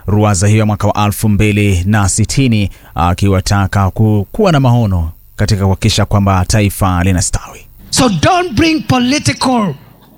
ruwaza hiyo ya mwaka wa elfu mbili na sitini akiwataka kuwa na maono katika kuhakikisha kwamba taifa linastawi. So don't bring political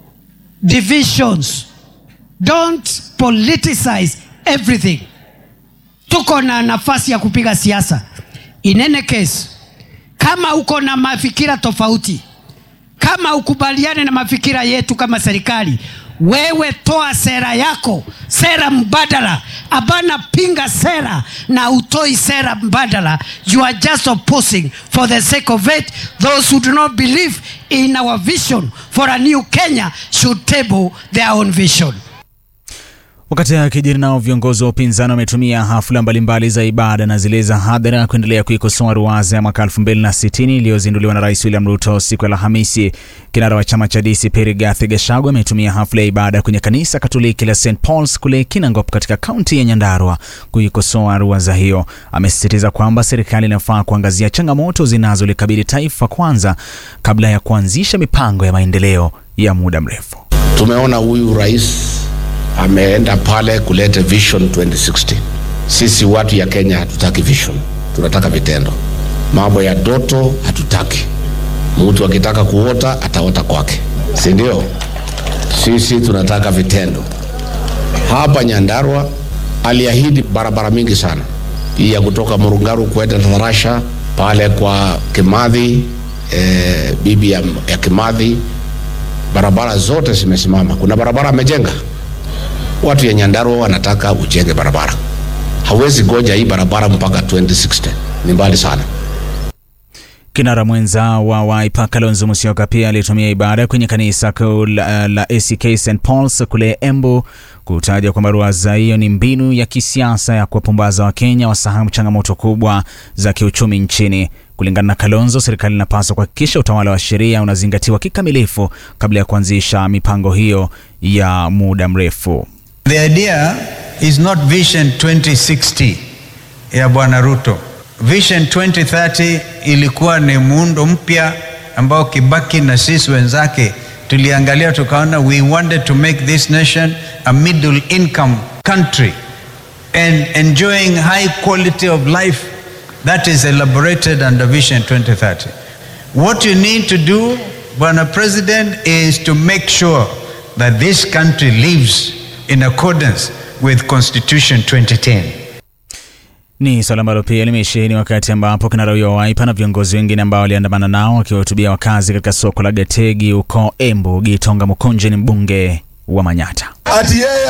divisions. Don't politicize everything. Tuko na nafasi ya kupiga siasa. In any case, kama uko na mafikira tofauti, kama ukubaliane na mafikira yetu kama serikali, wewe toa sera yako, sera mbadala. Abana pinga sera na utoi sera mbadala. You are just opposing for the sake of it. Those who do not believe in our vision for a new Kenya should table their own vision. Wakati akijiri nao viongozi wa upinzani wametumia hafla mbalimbali za ibada na zile za hadhara kuendelea kuikosoa ruwaza ya mwaka 2060 iliyozinduliwa na Rais William Ruto siku ya Alhamisi. Kinara wa chama cha DCP Rigathi Gachagua ametumia hafla ya ibada kwenye kanisa Katoliki la St Paul's kule Kinangop katika kaunti ya Nyandarua kuikosoa ruwaza hiyo. Amesisitiza kwamba serikali inafaa kuangazia changamoto zinazolikabili taifa kwanza kabla ya kuanzisha mipango ya maendeleo ya muda mrefu. Tumeona huyu rais ameenda pale kuleta vision 2060. Sisi watu ya Kenya hatutaki vision, tunataka vitendo. Mambo ya doto hatutaki. Mtu akitaka kuota ataota kwake, si ndio? Sisi tunataka vitendo. Hapa Nyandarua aliahidi barabara mingi sana, hii ya kutoka Murungaru kwenda Tarasha pale kwa Kimathi, eh, bibi ya, ya Kimathi, barabara zote zimesimama. Kuna barabara amejenga watu ya Nyandarua wanataka ujenge barabara. Hawezi goja hii barabara mpaka 2060, ni mbali sana. Kinara mwenza wa Wiper Kalonzo Musyoka pia alitumia ibada kwenye kanisa kuu la, la ACK St Paul's kule Embu kutaja kwamba ruwaza hiyo ni mbinu ya kisiasa ya kuwapumbaza Wakenya wasahau changamoto kubwa za kiuchumi nchini. Kulingana na Kalonzo, serikali inapaswa kuhakikisha utawala wa sheria unazingatiwa kikamilifu kabla ya kuanzisha mipango hiyo ya muda mrefu. The idea is not Vision 2060 ya Bwana Ruto. Vision 2030 ilikuwa ni muundo mpya ambao Kibaki na sisi wenzake tuliangalia tukaona, we wanted to make this nation a middle income country and enjoying high quality of life that is elaborated under Vision 2030. What you need to do, Bwana President, is to make sure that this country lives in accordance with Constitution 2010. Ni swala ambalo pia limesheheni wakati ambapo kinara huyo wa Wiper na viongozi wengine ambao waliandamana nao wakiwahutubia wakazi katika soko la Gategi huko Embu. Gitonga Mukonje ni mbunge wa Manyata. Ati yeye